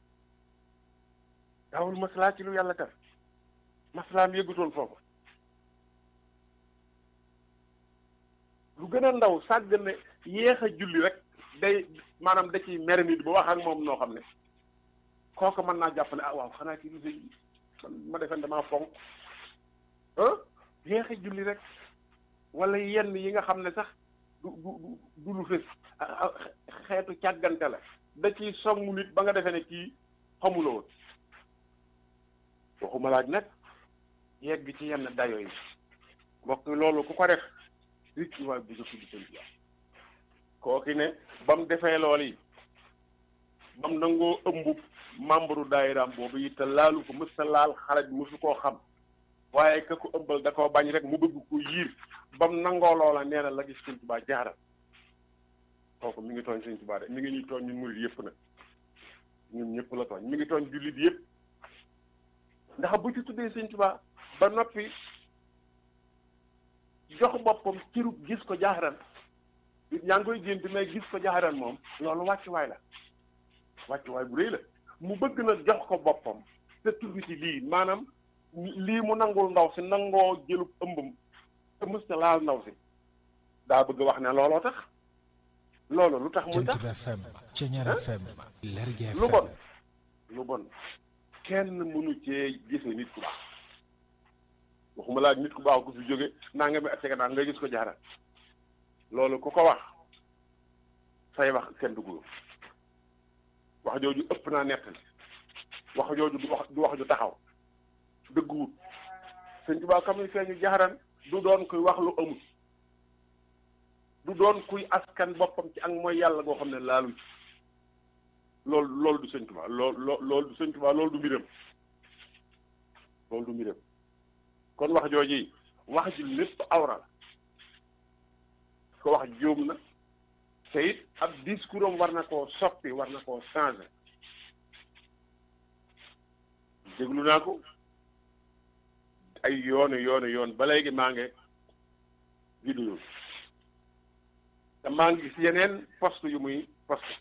daawul maslaa ci lu yàlla tere maslaam yëggutoon foofu lu gën a ndaw sàgg ne yéex a julli rek day maanaam da ciy mer nit ba wax ak moom noo xam ne kooku mën naa jàpp ne ah waaw xanaa kii du man ma defen damaa fonk ah yéex a julli rek wala yenn yi nga xam ne sax du du du lu fës xeetu càggante la da ciy songu nit ba nga defee ne kii xamuloo woon waxuma laaj nag yegg ci yenn dayo yi mbokk loolu ku ko def rit ci waay bu nga tudd seen biir kooki ne ba mu defee lool yi ba mu nangoo ëmb membre daayiraam boobu it te laalu ko mës ta laal xale bi mësu koo xam waaye ka ko ëmbal da koo bañ rek mu bëgg ko yiir ba mu nangoo loola nee na la gis sëñ Tuubaa jaaral kooku mi ngi tooñ sëñ Tuubaa de mi ngi ñuy tooñ ñun murid yëpp nag ñun ñëpp la tooñ mi ngi tooñ jullit yëpp ndax bu ci tuddee sëñ Tuubaa ba noppi jox boppam cirub gis ko jaaxaran yaa ngi koy gént mais gis ko jaaxaran moom loolu wàccuwaay la wàccuwaay bu rëy la mu bëgg na jox ko boppam te tudd ci lii maanaam lii mu nangul ndaw si nangoo jëlub ëmbam te mësta laal ndaw si daa bëgg wax ne looloo tax loolu lu tax muy tax Jant bi FM Ceñeer FM Lergui lu FM bon lu bon kenn mënu cee gise nit ku baax waxuma laa nit ku baax ku fi jóge naa nga mi at cega nga gis ko jaaral loolu ku ko wax say wax kenn dugg wax jooju ëpp naa nettali wax jooju du wax du wax ju taxaw dëgguwut sëñ Tuubaa kam ni feeñu jaaran du doon kuy wax lu amul du doon kuy askan boppam ci ak mooy yàlla goo xam ne laalu ci loolu loolu du sëñ Tuubaa lool loo loolu du sëñ Tuubaa loolu du mbiram loolu du mbiram kon wax jooji wax ji lépp awra la ko wax jóom na te it ab discours am war na koo soppi war na koo changer déglu naa ko ay yoonu yoonu yoon ba léegi maa ngi vidéo te maa ngi gis yeneen poste yu muy poste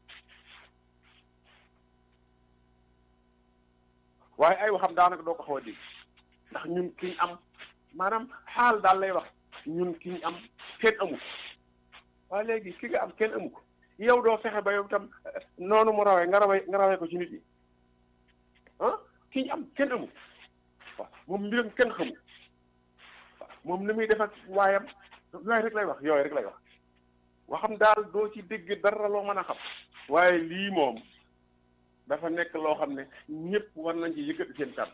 waaye ay waxam daanaka doo ko xaw a dégg ndax ñun ki ñu am maanaam xaal daal lay wax ñun ki ñu am kenn amu ko waaye léegi ki nga am kenn amu ko yow doo fexe ba yow tam noonu mu rawee nga rawee nga rawee ko ci nit ñi ah ki ñu am kenn amu ko waaw moom mbiram kenn xamu waaw moom li muy def ak waayam yooyu rek lay wax yooyu rek lay wax waxam daal doo ci dégg dara loo mën a xam waaye lii moom dafa nekk loo xam ne ñëpp war nañ ci yëkkati seen kàddu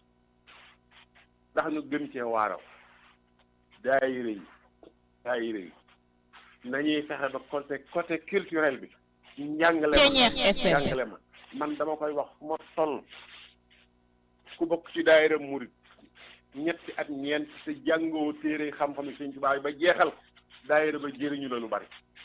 ndax ñu gën cee waaraw daayira yi daayira yi nañuy fexe ba côté côté culturel bi njàngale ma Ceñeer FM. njàngale ma man dama koy wax fu ma toll ku bokk ci daayira murit ñetti at ñeent te jàngoo téere xam-xam yi Sëñ Tuubaa yi ba jeexal ko daayira ba jëriñu la lu bari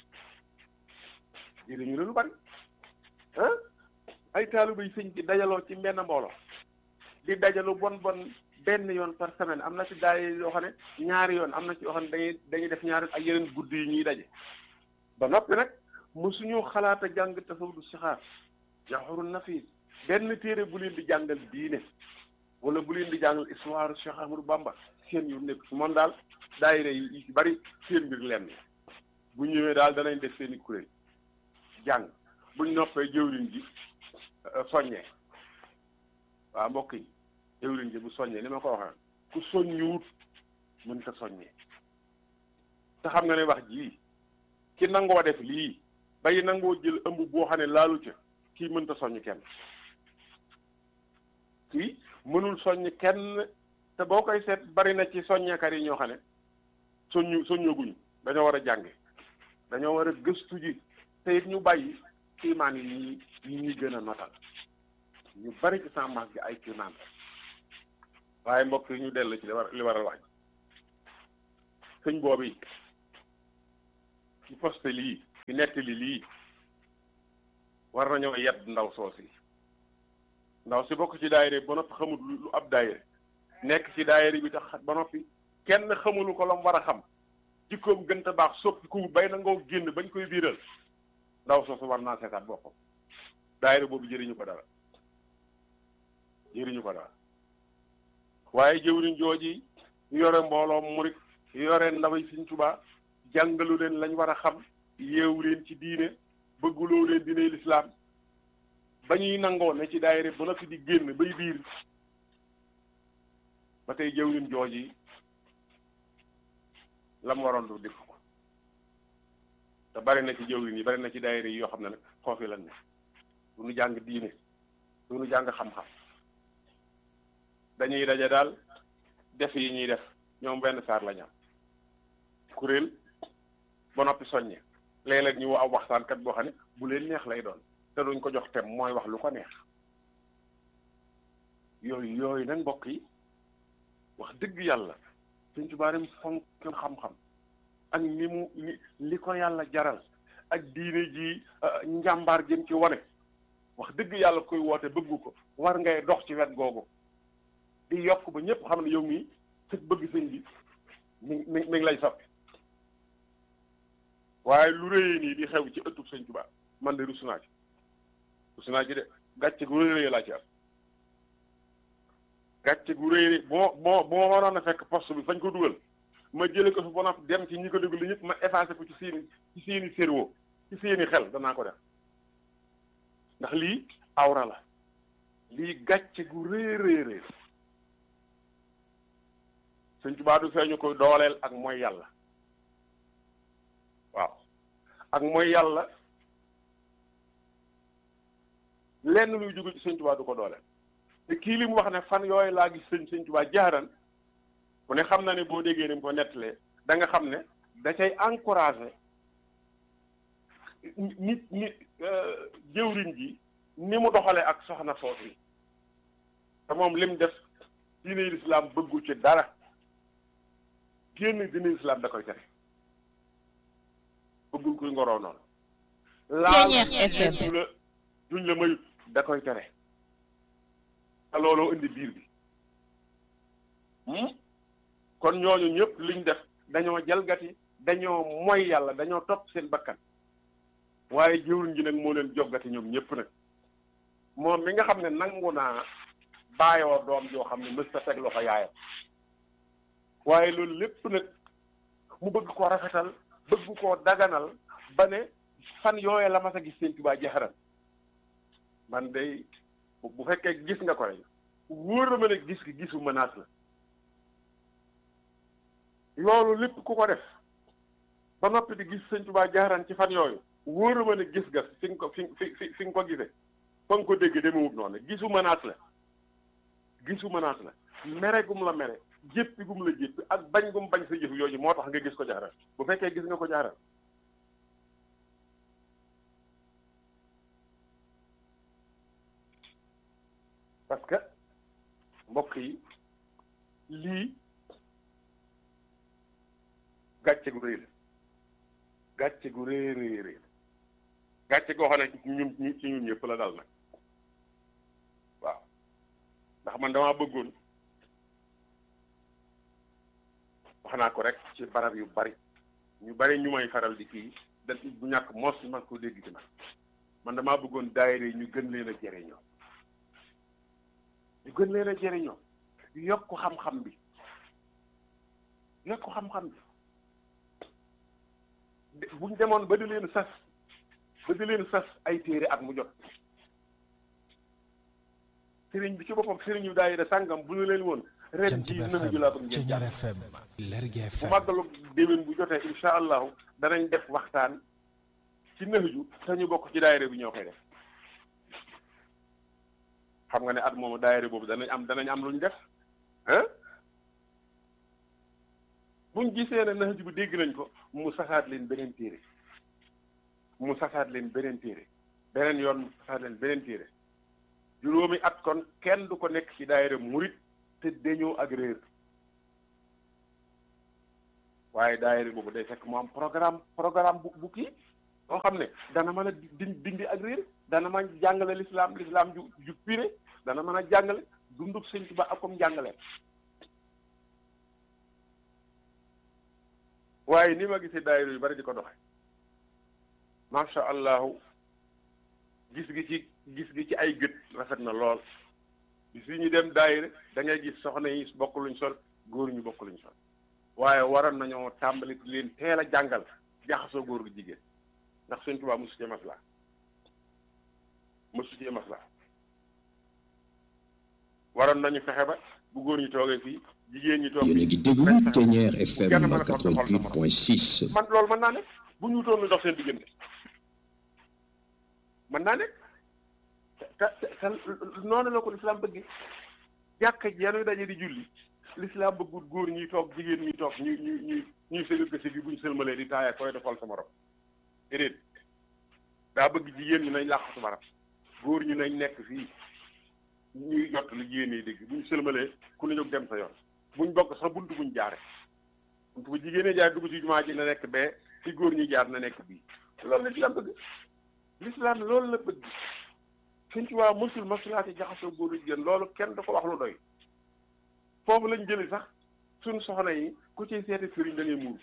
jëriñu la lu bari ah ay taalibe yi sëñ bi dajaloo ci benn mbooloo di dajalu bon bon benn yoon par semaine am na ci daay yoo xam ne ñaari yoon am na ci yoo xam ne dañuy dañuy def ñaari ak yeneen guddi yi ñuy daje ba noppi nag mosuñu xalaat a jàng tasawudu sixaar jaxurul nafis benn téere bu leen di jàngal diine wala bu leen di jàngal histoire Cheikh Ahmadou Bamba seen yu nekk moom daal daayira yi yi ci bari seen mbir lenn bu ñëwee daal danañ def seen i kuréel jàng buñ noppee jëwriñ ji soññee waaw mbokk yi jëwriñ ji bu soññee ni ma ko waxee ku soññuwut mën ta soññee te xam nga ne wax jii ki nangoo def lii bay nangoo jël ëmb boo xam ne laalu ca kii mënta soññ kenn kii mënul soññ kenn te boo koy seet bari na ci soññekat yi ñoo xam ne soññu soññaguñu dañoo war a jànge dañoo war a gëstu ji te it ñu bàyyi kiimaan yi ñi ñi ñuy gën a notal ñu bari ci sàmmaas gi ay kiimaan waaye mbokk yi ñu dellu ci li war li waral waaj sëñ boobu yi ci poste lii ci nettali lii war nañoo yedd ndaw soos yi ndaw si bokk ci daayira ba noppi xamul lu ab daayira nekk ci daayira bi tax ba noppi kenn xamulu ko lam war a xam jikkoom gën a baax soppi ku bay na ngoo génn bañ koy biiral ndaw soosu war naa seetaat boppam daayira boobu jëriñu ko dara jëriñu ko dara waaye jëwriñ jooji yore mbooloo murit yore ndaw yi Sëriñ Tuubaa jàngalu leen lañ war a xam yeewu leen ci diine bëgguloo leen diine lislaam ba ñuy nangoo ne ci daayira ba noppi di génn bay biir ba tey jëwriñ jooji la mu waroon du def ko te bari na ci jëwriñ yi bari na ci daayira yi yoo xam ne nag foofu lan ne du ñu jàng diine du ñu jàng xam-xam dañuy daje daal def yi ñuy def ñoom benn saar la ñam kuréel ba noppi soññe léeg-léeg ñu aw waxtaankat boo xam ne bu leen neex lay doon te duñ ko jox tem mooy wax lu ko neex yooyu yooyu nag mbokk yi wax dëgg yàlla Sëñ Tuubaa dem fonk xam-xam ak ni mu li li ko yàlla jaral ak diine ji njàmbaar jëm ci wane wax dëgg yàlla koy woote bëggu ko war ngay dox ci wet googu di yokk ba ñëpp xam ne yow mii sëg bëgg sëñ bi mi mi mi ngi lay soppi waaye lu rëyee nii di xew ci ëttub Sëñ Tuubaa man de rus naa ci rus naa ci de gàcce gu rëy laa ci am gàcce gu rëy boo boo boo waroon a fekk poste bi fañ ko dugal ma jële ko fi ba noppi dem ci ñi ko déglu ñëpp ma effacé ko ci seeni ci seeni cerveau ci seeni xel danaa ko def ndax lii awra la lii gàcce gu rëy rëy rëy Sëñ Tuubaa du feeñu koy dooleel ak mooy yàlla waaw ak mooy yàlla lenn luy jóge ci Sëñ Tuubaa du ko dooleel te kii li mu wax ne fan yooyu laa gis sëñ Sëñ Tuubaa jaaran ku ne xam na ne boo déggee ni mu ko nettalee da nga xam ne da cay encouragé nit nit jëwriñ ji ni mu doxalee ak soxna soosu yi te moom lim def diine lislaam bëggu ci dara génn diine lislaam da koy tere bëggul kuy ngoroo noonu laal du la duñ la mayut da koy tere te looloo indi biir bi kon ñooñu ñëpp liñ def dañoo jalgati dañoo moy yàlla dañoo topp seen bakkan waaye jëwriñ ji nag moo leen joggati ñoom ñëpp nag moom mi nga xam ne nangu naa bàyyoo doom joo xam ne mës ta teg loxo yaayam waaye loolu lépp nag mu bëgg ko rafetal bëgg koo daganal ba ne fan yooye la mas a gis Sëñ Tuubaa jaxaran man day bu fekkee gis nga ko rek wóor na ma ne gis gi gisu menace la loolu lépp ku ko def ba noppi di gis Sëñ Tuubaa jaaraan ci fan yooyu wóor na ma ne gis nga fi nga ko fi fi fi nga ko gisee fa nga ko dégg demewut noonu gisu menace la gisu menace la mere gum la mere jéppi gum la jéppi ak bañ gum bañ sa jëf yooyu moo tax nga gis ko jaaraan bu fekkee gis nga ko jaaraan parce que mbokk yi lii gàcce gu rëy la gàcce gu rëy rëy rëy gàcce goo xam ne ñun ñu ci ñun ñëpp la dal nag waaw ndax man damaa bëggoon wax naa ko rek ci barab yu bari ñu bari ñu may faral di kii da bu ñàkk mos man ko dégg ci man man damaa bëggoon daayira yi ñu gën leen a jëriñoo ñu gën leen a jëriñoo yokk xam-xam bi yokk xam-xam bi buñ demoon ba di leen sas ba di leen sas ay téere at mu jot sëriñ bi ci boppam sëriñ yu daayira sàngam bu ñu leen woon ren ji nëx ju laa bëgg ngeen Ceñar FM Lergui bu FM màggalu déwén bu jotee insha allahu danañ def waxtaan ci nëx ju te ñu bokk ci daayira bi ñoo koy def xam nga ne at moomu daayira boobu danañ am danañ am lu ñu def ah buñ gisee ne nax ji bu dégg nañ ko mu saxaat leen beneen téere mu saxaat leen beneen téere beneen yoon mu saxaat leen beneen téere juróomi at kon kenn du ko nekk ci daayira murit te dañoo ak réer waaye daayira boobu day fekk mu am programme programme bu bu kii boo xam ne dana mën a di dindi ak réer dana mën a jàngale lislaam lislaam ju ju pire dana mën a jàngale dunduk sëñ Tuubaa ak comme jàngale waaye ni ma gisee daayira yu bari di ko doxe macha allahu gis gi ci gis gi ci ay gët rafet na lool bis yi ñu dem daayira da ngay gis soxna yi bokk luñ sol góor ñu bokk luñ sol waaye waroon nañoo tàmbali leen teel a jàngal jaxasoo góor gi jigéen ndax Sëñ Tuubaa mosu ci maslaa mosu ci maslaa waroon nañu fexe ba bu góor ñi toogee fii jigéen ñi toog yéen a ngi déglu Ténière FM 88.6. man loolu mën naa ne bu ñu wutoon lu dox seen diggante mën naa ne te te te noonu la ko lislaam bëgg jàkka ji yanuy daje di julli lislaam bëggul góor ñuy toog jigéen ñuy toog ñuy ñuy ñuy ñuy sëgal ko si bi buñ sëlmalee di taaya koy defal sa morom déedéet daa bëgg jigéen ñi nañ làqatu barab góor ñi nañ nekk fii ñuy jot li jigéen ñi dégg buñ sëlmalee ku ne jóg dem sa yoon buñ bokk sax buntu buñ jaare buntu bu jigéen ñi jaar dugg ci jumaa ji na nekk bee fi góor ñi jaar na nekk bii loolu lislaam bëgg lislaam loolu la bëgg suñ ci waa mësul masulaati jaxasoo góor jigéen loolu kenn da ko wax lu doy foofu lañ jëli sax suñ soxna yi ku ciy seeti sëriñ da ngay muur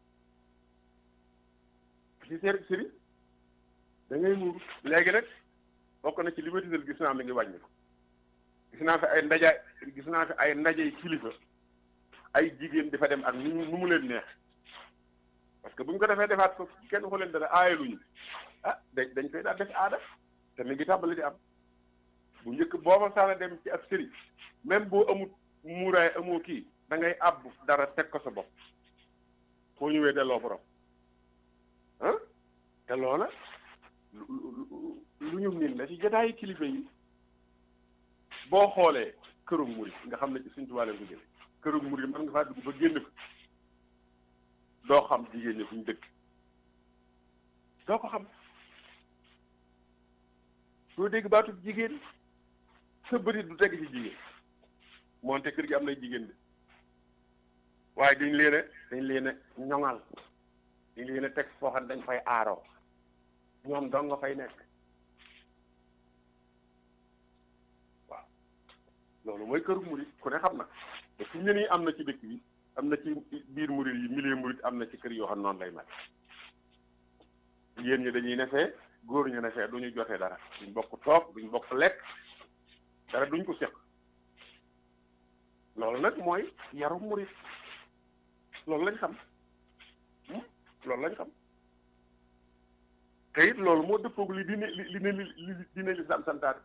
ku ciy seeti sëriñ da ngay muur léegi nag bokk na ci li ma tisal gis naa mi ngi wàññi ko gis naa fi ay ndaja gis naa fi ay ndajay kilifa ay jigéen dafa dem ak nu mu nu mu leen neex parce que bu ñu ko defee defaat ko kenn ko leen dara aayaluñu ah dañ dañ koy daal def aada te mi ngi tàmbali di am bu njëkk booba saana dem ci ab sëriñ même boo amut muuraay amoo kii da ngay àbb dara teg ko sa bopp foo ñëwee delloo borom ah te loola lu ñu nin la ci jotaayu kilifa yi boo xoolee kërum murit nga xam ne ci suñ tubaab leen ko jële kërum murit mën nga faa dugg ba génn fa doo xam jigéen ñi fuñ dëkk doo ko xam doo dégg baatu jigéen sa bëri du teg ci jigéen moonte kër gi am nay jigéen de waaye dañ leen a dañ leen a ñoŋal dañ leen a teg foo xam ne dañ fay aaroo ñoom dong nga fay nekk waaw loolu mooy këru murit ku ne xam na te fi mu ne nii am na ci dëkk bi am na ci biir murit yi milieu murit am na ci kër yoo xam noonu lay mel jigéen ñi dañuy nefee góor ñu nefee du ñu jotee dara duñ bokk toog duñ bokk lekk dara duñ ko seq loolu nag mooy yaru murit loolu lañ xam loolu lañ xam te it loolu moo dëppoog li dine li li li dine lislaam santaane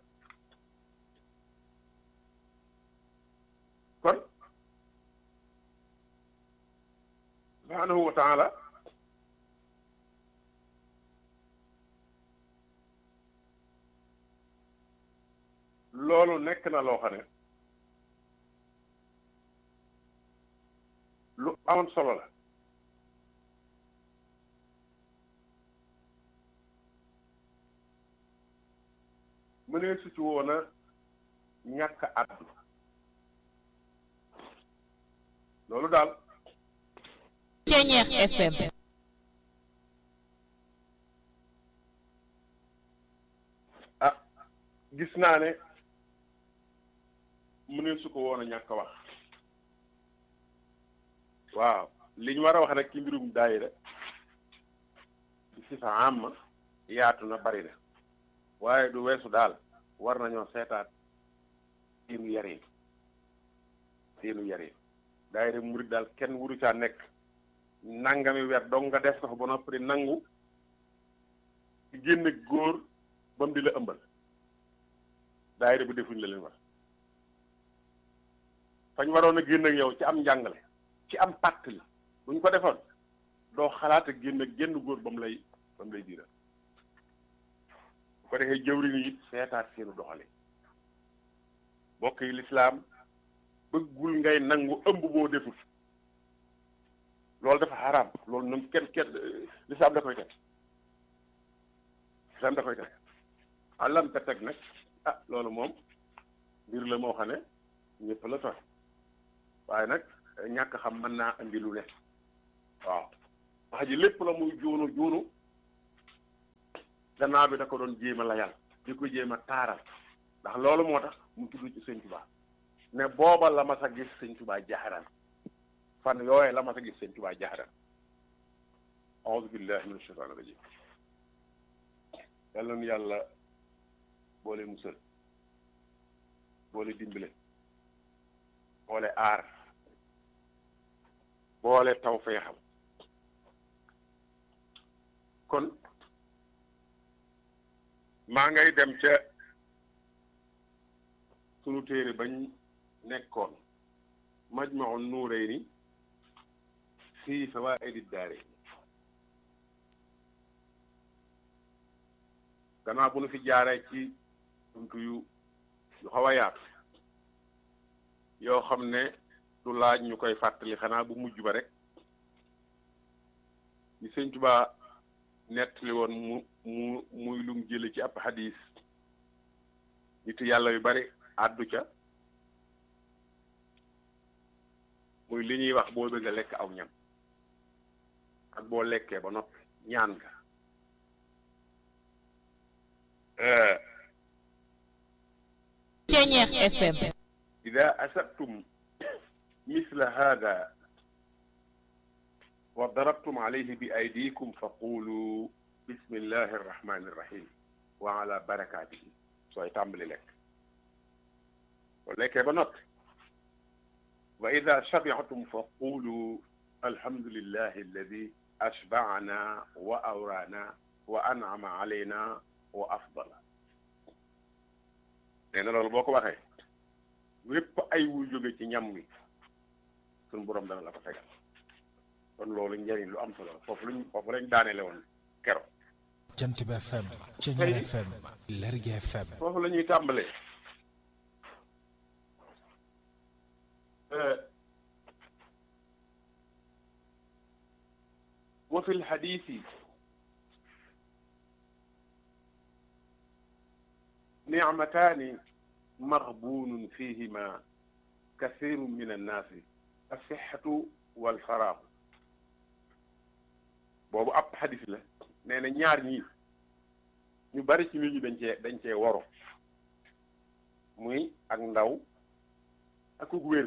kon subhaanahu wa taala loolu nekk na loo xam ne lu amoon solo la mu ne su ci woon a ñàkk àddu loolu daal Ténière FM ah gis naa ne mu ne su ko woon a ñàkk wax waaw li ñu war a wax rek ci mbirum daayira di si fa am yaatu na bari na waaye du weesu daal war nañoo seetaat seenu yarin seenu yarin daayira murid daal kenn wuru caa nekk nangami weer dong nga def ko fa ba noppi nangu ci génne góor ba mu di la ëmbal daayira bi defuñ la leen war fañ waroon a génn ak yow ci am njàngale ci am pàtt li buñ ko defoon doo xalaat ak génn génn góor ba mu lay ba mu lay diiral bu ko defee jëwriñ yi seetaat seenu doxale mbokk yi lislaam bëggul ngay nangu ëmb boo defut loolu dafa xaraam loolu ñun kenn kenn lislaam da koy teg lislaam da koy teg àllam te teg nag ah loolu moom mbir la moo xam ne ñëpp la tooy waaye nag ñàkk xam mën naa andi lu ne waaw wax ji lépp la muy juunu juunu gannaaw bi da ko doon jéem a layal di ko jéem a taaral ndax loolu moo tax mu tudd ci sëñ Tuubaa ne booba la mas a gis sëñ Tuubaa jaxaran fan yooye la mas a gis sëñ Tuubaa jaxaran auzu billahi min ashaytaani rajim yàlla nu yàlla boole musal boole dimbale boole aar boole taw feexal kon maa ngay dem ca sunu téere bañ nekkoon majmaun nuurayni fii fawaa'idi daare gannaaw bu nu fi jaaree ci buntu yu yu xaw a yaatu yoo xam ne du laaj ñu koy fàttali xanaa bu mujj ba rek ñu sëñ Tuubaa nettali woon mu mu muy lum jële ci ab xadiis nit yàlla yu bari àddu ca muy li ñuy wax boo bëgg a lekk aw ñam ak boo lekkee ba noppi ñaan nga Ceñeex FM ida asabtum misla hada wa darabtum alayhi bi aydikum fa qulu bismillahi arrahmani irrahim wa ala barakatihi sooy tàmbali lekk soo lekkee ba noppi wa ida shabiatum fa qulu alhamdulillahi alladi ashbaana wa awraana wa an'ama alayna wa afdala nee na loolu boo ko waxee wépp ay wuy jóge ci ñam wi suñu borom dana la ko tegal kon loolu njëriñ lu am solo la foofu lañ foofu lañ daaneele woon kero jant bi FM Ceñeer FM Lergui FM foofu la ñuy tàmbalee wa fi lxadisi nicmataani maghbuunun fihima kathiru min annaasi assixatu walfaraaxu boobu ab xadis la nee na ñaar ñii ñu bari ci nit ñi dañ cee dañ cee woro muy ak ndaw ak ug wér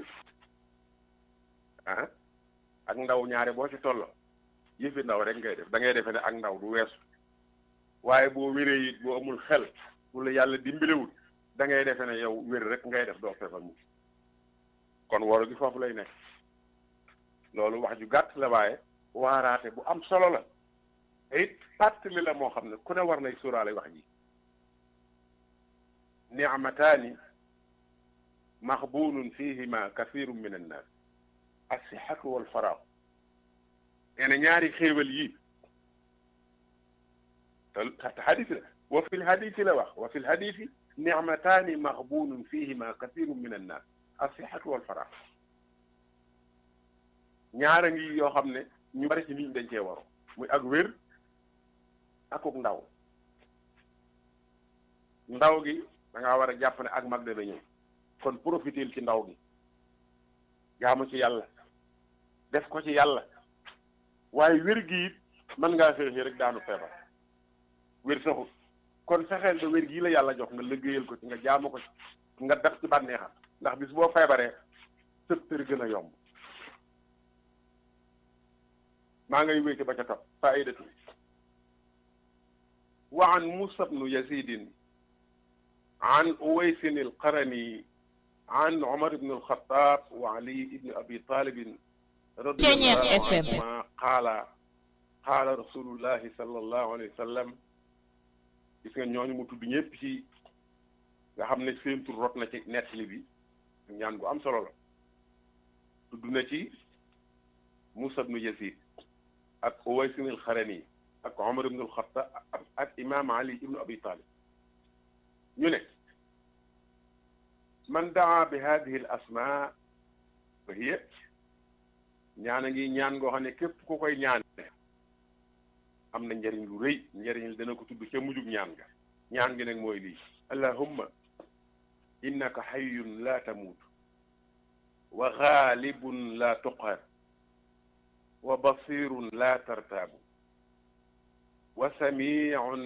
ah ak ndaw ñaare boo ci tollo yëfi ndaw rek ngay def da ngay defee ne ak ndaw du weesu waaye boo wéree it boo amul xel wala yàlla dimbalewul da ngay defee ne yow wér rek ngay def doo feebar mu kon woro gi foofu lay nekk loolu wax ju gàtt la waaye waaraate bu am solo la te it fàttali la moo xam ne ku ne war nay suuraale wax ji nicmataani maxbuunun fihima kathiru min annaas assixatu walfaraaw nee na ñaari xéewal yi te xadis la wa fi lhadisi la wax wa fi lhadisi nicmataani maxbuunun fihima kathiru min annaas assixatu walfaraaw ñaara ngi yoo xam ne ñu bari ci nit ñi dañ cee waru muy ak wér akuk ndaw ndaw gi da ngaa war a jàpp ne ak mag dana ñëw kon profitel ci ndaw gi jaamu ci yàlla def ko ci yàlla waaye wér gi it mën ngaa xëy xëy rek daanu feebar wér saxul kon fexeel ba wér gii la yàlla jox nga liggéeyal ko ci nga jaamu ko ci nga def ci bànneexam ndax bis boo feebaree sëb tër gën a yomb maa ngay wéy ci ba ca topp faidatu wa an musa bnu yazidin an uwaysin alqarani an umar bn alxatab wa ali ibni abi talibin radiallahu anhuma qaala qaala rasulullahi sallallahu alayhi wa sallam gis nga ñooñu mu tudd ñëpp ci nga xam ne seen tur rot na ci nettali bi ñaan gu am solo la tudd na ci musa bnu yazid ak uwaysin alxarani ak omar ibnu alxattaab ak imaam ali ibnu abi talib ñu ne man daa bi hadihi al asma fa hiya ñaan a ngi ñaan ngoo xam ne képp ku koy ñaan am na njëriñ lu rëy njëriñ li dana ko tudd ca mujjug ñaan nga ñaan gi nag mooy lii allahumma innaka xayyun la tamuut wa xaalibun la tuqhar wa basirun la tartaabu wa samiun